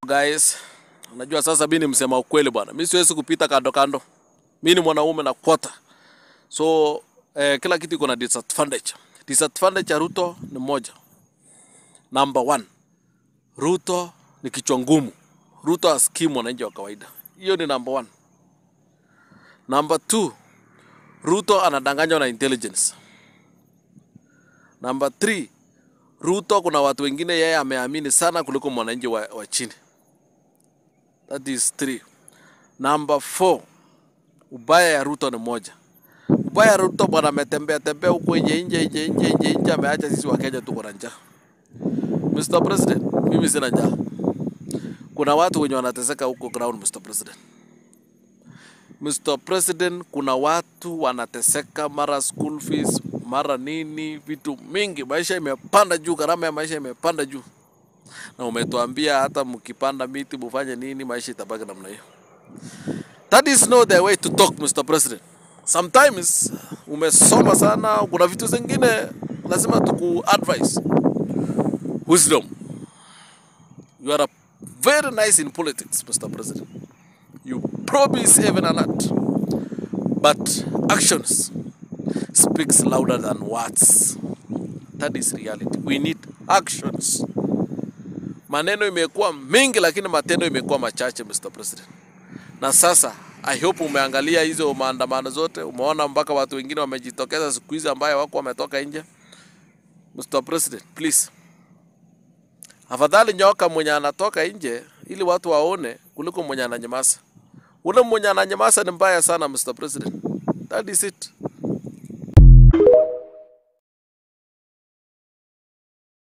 guys, unajua sasa mimi ni msema ukweli bwana, mimi siwezi kupita kando kando. Mimi ni mwanaume na kwota, so eh, kila kitu iko na disadvantage. Disadvantage ya Ruto ni moja, number one, Ruto ni kichwa ngumu. Ruto asikii mwananchi wa kawaida, hiyo ni number one. Number two, Ruto anadanganywa na intelligence. Number three, Ruto kuna watu wengine yeye ameamini sana kuliko mwananchi wa, wa chini. That is three. Number four, ubaya ya Ruto ni moja. Ubaya ya Ruto bwana, ametembea tembea huko nje nje nje nje nje nje, ameacha sisi wa Kenya tuko na njaa. Mr. President, mimi sina njaa. Kuna watu wenye wanateseka huko ground, Mr. President. Mr. President, kuna watu wanateseka, mara school fees, mara nini, vitu mingi. Maisha imepanda juu, gharama ya maisha imepanda juu, na umetuambia hata mkipanda miti mufanye nini, maisha itabaki namna hiyo. That is not the way to talk, Mr. President. Sometimes umesoma sana, kuna vitu zingine lazima tuku advise wisdom. You are a very nice in politics, Mr. President. You promise heaven and earth, but actions speaks louder than words. That is reality. We need actions. Maneno imekuwa mingi, lakini matendo imekuwa machache, Mr. President. Na sasa I hope umeangalia hizo maandamano zote, umeona mpaka watu wengine wamejitokeza siku hizi ambayo wako wametoka nje. Mr. President, please afadhali nyoka mwenye anatoka nje ili watu waone kuliko mwenye ananyamaza. Ule mwenye ananyamaza ni mbaya sana, Mr. President. That is it.